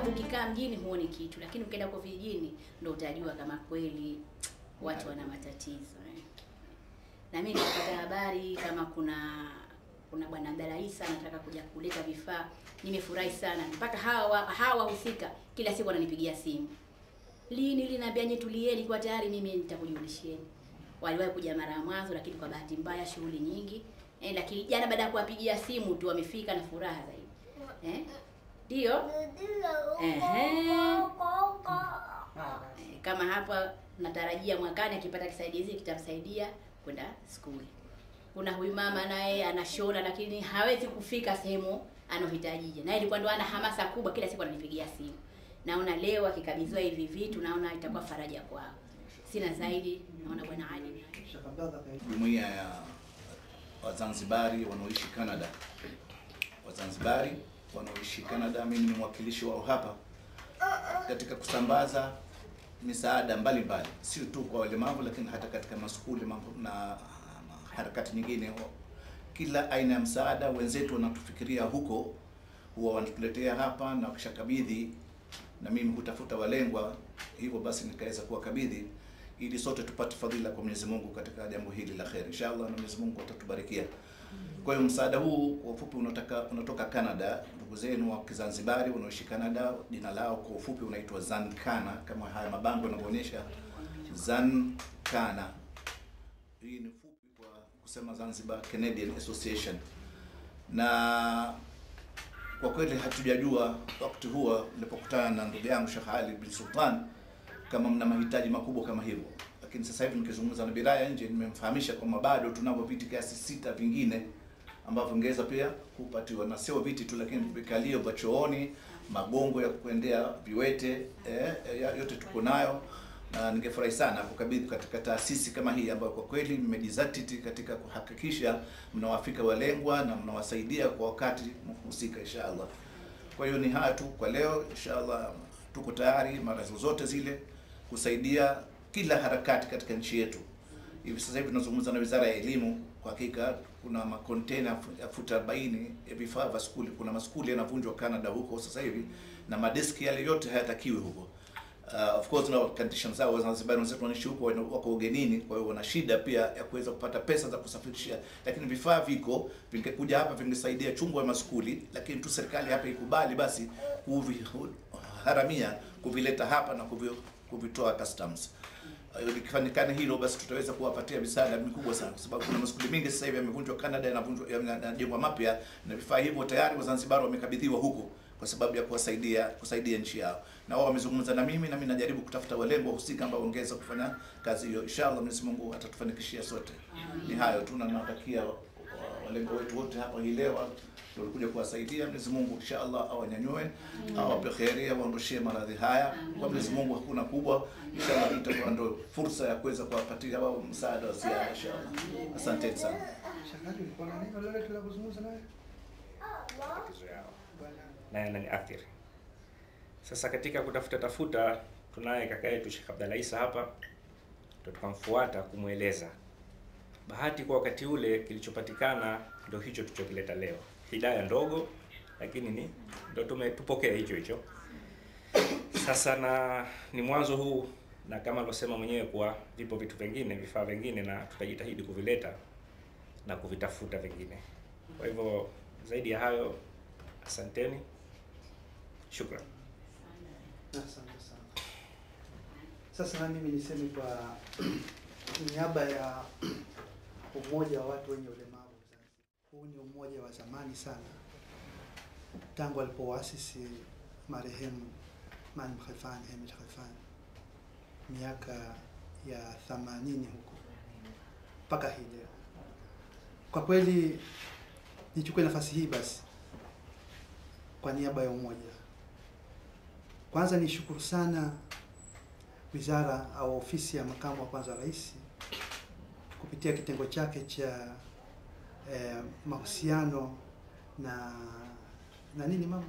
sababu ukikaa mjini huoni kitu, lakini ukienda huko vijijini ndo utajua kama kweli watu wana matatizo eh. Na mimi nilipata habari kama kuna kuna bwana Abdalla Isa anataka kuja kuleta vifaa. Nimefurahi sana mpaka hawa hawa wahusika kila siku wananipigia simu, lini linaambia nye tulieni, kwa tayari mimi nitakujulisheni. Waliwahi kuja mara ya mwanzo, lakini kwa bahati mbaya shughuli nyingi eh, lakini jana baada ya kuwapigia simu tu wamefika na furaha zaidi eh, ndio Ehe. Eh, kama hapa natarajia mwakani akipata kisaidizi kitamsaidia kwenda skuli. Kuna huyu mama naye anashona lakini hawezi kufika sehemu anohitajije, naye ilikuwa ndo ana hamasa kubwa, kila siku ananipigia simu. Naona leo akikabidhiwa hivi vitu, naona itakuwa faraja kwao. Sina zaidi, naona bwana Ali. Jumuiya ya Wazanzibari wanaoishi Canada, Wazanzibari wanaoishi Canada, mimi ni mwakilishi wao hapa katika kusambaza misaada mbalimbali, sio tu kwa walemavu, lakini hata katika maskuli mambo na na harakati nyingine. Kila aina ya msaada wenzetu wanatufikiria huko, huwa wanatuletea hapa na wakishakabidhi, na mimi hutafuta walengwa, hivyo basi nikaweza kuwakabidhi ili sote tupate fadhila kwa Mwenyezi Mungu katika jambo hili la kheri, inshallah, na Mwenyezi Mungu atatubarikia. Kwa hiyo msaada huu kwa ufupi unatoka unatoka Canada, ndugu zenu wa Kizanzibari wanaoishi Canada, jina lao kwa ufupi unaitwa Zankana, kama haya mabango yanavyoonyesha Zankana. Hii ni fupi kwa kusema Zanzibar Canadian Association, na kwa kweli hatujajua wakati huo nilipokutana na ndugu yangu Sheikh Ali bin Sultan kama mna mahitaji makubwa kama hivyo, lakini sasa hivi nikizungumza na Biraya nje, nimemfahamisha kwamba bado tunavyo viti kiasi sita vingine ambavyo vingeweza pia kupatiwa, na sio viti tu, lakini vikalio vya chooni, magongo ya kuendea viwete, eh, eh, yote tuko nayo na ningefurahi sana kukabidhi katika taasisi kama hii ambayo kwa kweli mmejizatiti katika kuhakikisha mnawafika walengwa na mnawasaidia kwa wakati husika inshallah. Kwa hiyo ni haya tu kwa leo, inshallah tuko tayari mara zozote zile kusaidia kila harakati katika nchi yetu. Hivi sasa hivi tunazungumza na Wizara ya Elimu, kwa hakika kuna makontena ya futa 40 ya vifaa vya skuli. Kuna maskuli yanavunjwa Canada huko sasa hivi na madeski yale yote hayatakiwi huko. Uh, of course na conditions zao Wazanzibari wenzetu wanaishi huko wana- wako ugenini, kwa hiyo wana shida pia ya kuweza kupata pesa za kusafirishia, lakini vifaa viko, vingekuja hapa vingesaidia chungu ya maskuli, lakini tu serikali hapa ikubali basi kuviharamia kuvileta hapa na kuvi, kuvitoa customs. Uh, Likifanyikana hilo basi tutaweza kuwapatia misaada mikubwa sana, kwa sababu kuna maskuli mengi sasa hivi yamevunjwa Canada, yanavunjwa yanajengwa mapya, na vifaa hivyo tayari Wazanzibari wamekabidhiwa huko kwa sababu ya kuwasaidia kusaidia nchi yao, na wao wamezungumza na mimi, na mimi najaribu kutafuta walengwa husika ambao wangeweza kufanya kazi hiyo. Inshallah Mwenyezi Mungu atatufanikishia sote. Ni hayo tu, na nawatakia wa- walengwa wetu wote hapa hii leo tulikuja kuwasaidia. Mwenyezi Mungu inshallah awanyanyue, awape kheri, awaondoshie maradhi haya. Kwa Mwenyezi Mungu hakuna kubwa, inshallah itakuwa ndo fursa ya kuweza kuwapatia wao msaada wa ziada inshallah. Asanteni sana. Shakali, ulikuwa na neno lolote la kuzungumza naye? matatizo yao na yananiathiri. Sasa katika kutafuta tafuta, tunaye kaka yetu Sheikh Abdalla Isa hapa, ndo tukamfuata kumweleza. Bahati kwa wakati ule kilichopatikana ndo hicho tulichokileta leo, hidaya ndogo, lakini ni ndo tumetupokea hicho hicho. Sasa na ni mwanzo huu, na kama alivyosema mwenyewe kuwa vipo vitu vingine, vifaa vingine, na tutajitahidi kuvileta na kuvitafuta vingine. Kwa hivyo zaidi ya hayo, asanteni, shukran. Asante sana. Sasa na mimi niseme kwa niaba ya umoja wa watu wenye ulemavu Zanzibar. Huu ni umoja wa zamani sana, tangu alipowaasisi marehemu Maalim Khalfan Hamid Khalfan miaka ya 80 huko mpaka hii leo. Kwa kweli nichukue nafasi hii basi kwa niaba ya umoja kwanza nishukuru sana wizara au ofisi ya makamu wa kwanza wa rais kupitia kitengo chake cha eh, mahusiano na na nini mama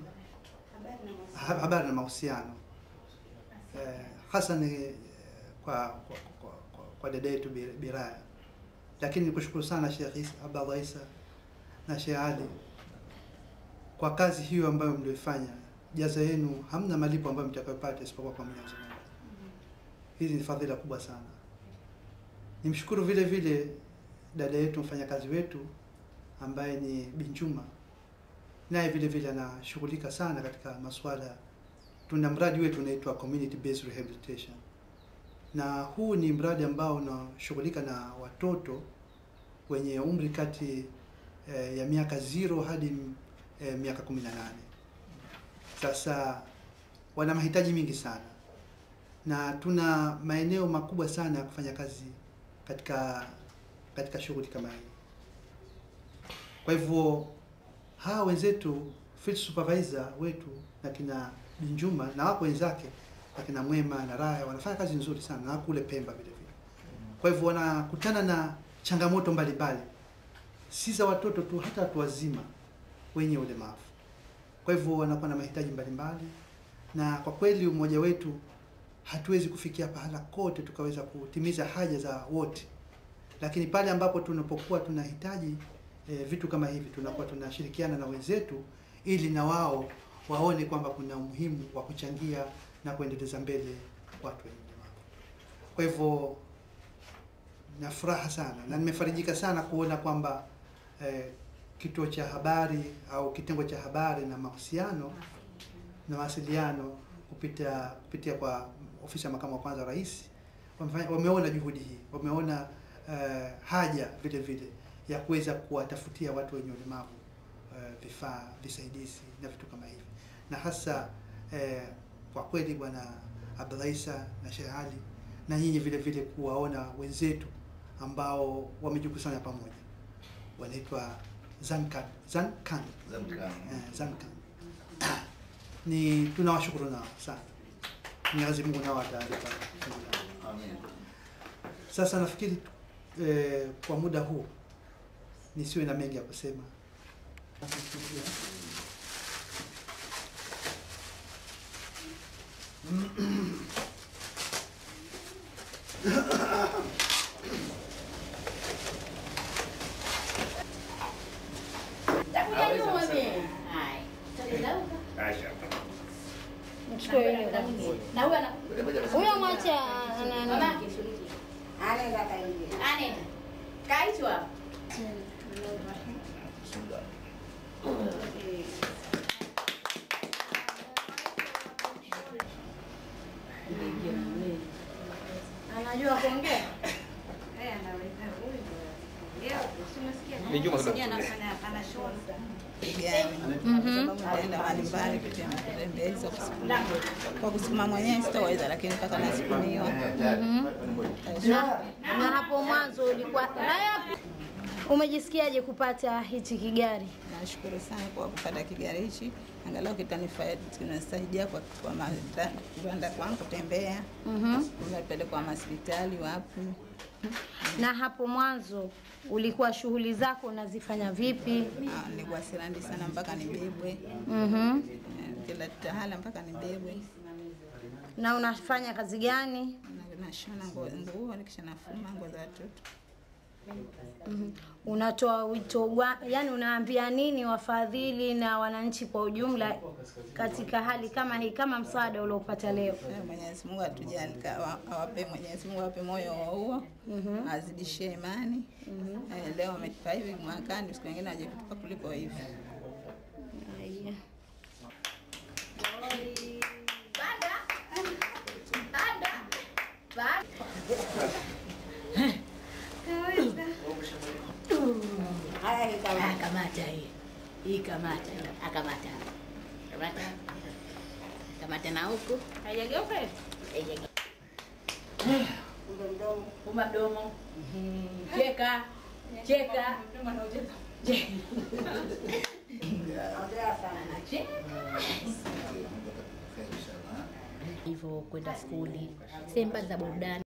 Ha- habari na mahusiano eh, hasa ni kwa kwa, kwa, kwa, kwa dada yetu Bir- Biraya, lakini nikushukuru sana Sheikh Isa- Abdallah Isa na Sheikh Ali kwa kazi hiyo ambayo mlioifanya jaza yenu hamna malipo ambayo mtakayopata isipokuwa kwa Mwenyezi Mungu. Hizi ni fadhila kubwa sana. Nimshukuru vile vile dada yetu mfanyakazi wetu ambaye ni Binjuma, naye vile vile anashughulika sana katika masuala. Tuna mradi wetu unaitwa community based rehabilitation, na huu ni mradi ambao unashughulika na watoto wenye umri kati eh, ya miaka zero hadi eh, miaka 18. Sasa wana mahitaji mingi sana, na tuna maeneo makubwa sana ya kufanya kazi katika katika shughuli kama hii. Kwa hivyo hawa wenzetu field supervisor wetu na kina Binjuma na wako wenzake akina Mwema na Raya wanafanya kazi nzuri sana na kule Pemba vile vile. Kwa hivyo wanakutana na changamoto mbalimbali, si za watoto tu, hata watu wazima wenye ulemavu. Kwa hivyo wanakuwa na mahitaji mbalimbali, na kwa kweli umoja wetu hatuwezi kufikia pahala kote tukaweza kutimiza haja za wote, lakini pale ambapo tunapokuwa tunahitaji e, vitu kama hivi tunakuwa tunashirikiana na wenzetu ili na wao waone kwamba kuna umuhimu wa kuchangia na kuendeleza mbele watu wenye ulemavu. Kwa hivyo na furaha sana na nimefarijika sana kuona kwamba eh, kituo cha habari au kitengo cha habari na mahusiano na mawasiliano kupitia kupitia kwa ofisi ya makamu wa kwanza wa rais wamefanya- wameona juhudi hii, wameona eh, haja vile vile ya kuweza kuwatafutia watu wenye ulemavu eh, vifaa visaidizi na vitu kama hivi, na hasa eh, kwa kweli bwana Abdulaisa na Sheikh Ali na nyinyi vile vile kuwaona wenzetu ambao wamejikusanya pamoja wanaitwa Zankan Zankan Zamkani. eh, Zankan ni tunawashukuru nao sana. Mwenyezi Mungu nao atalipa fungu lao. Amin. Sasa nafikiri eh, kwa muda huu nisiwe na mengi ya kusema. Takuja nyuma mimi. Hai. Tatizo Aisha. Mchukue yule Na huyo ana huyo, mwacha ana- ana- mamake shiriki. Anaweza kaingia. Ane. Kaitwa hapo. Bismillah. Anajua kuongea? Eh, anaweza huyu. Leo usimsikia. Ni Juma Sijui kidogo. anafanya anashona. Gani? Kwa sababu nitaenda mbalimbali kutia matembezi kwa kusukuma. Kwa kusukuma mwenyewe sitaweza, lakini mpaka nasukumiwa. na, na hapo mwanzo ulikuwa na yapi, umejisikiaje kupata hichi kigari? Nashukuru sana kwa kupata kigari hichi, angalau kitanifa- kinasaidia kwa kwa mata- kwenda kwangu kutembea, Mhm. umepelekwa hospitali wapi. Na hapo mwanzo ulikuwa shughuli zako unazifanya vipi? Ah, Nilikuwa sirandi sana mpaka nibebwe, Mhm. Eh, kila tahala mpaka nibebwe. Na unafanya kazi gani? Na- Nashona nguo, nguo nikisha nafuma nguo za watoto. Mhm. Unatoa wito wa, yani unaambia nini wafadhili na wananchi kwa ujumla katika hali kama hii, kama msaada uliopata leo? Eh, Mwenyezi Mungu atujali, awa- awape Mwenyezi Mungu awape moyo wa huo, azidishie imani. Eh, Leo ametupa hivi, mwakani siku nyingine aje kutupa kuliko hivi. Haya. Banda. Banda. Banda. Haya hii kama Ah, kamata hii. Hii kamata. Akamata. Kamata. Kamata na huku. haijageuka hivi? Haijageuka. Kumbe mdomo. Fumba mdomo. Cheka. Cheka. Cheka. Ongea sana. Inshallah. hivyo kwenda skuli, sehemu mbali za burudani.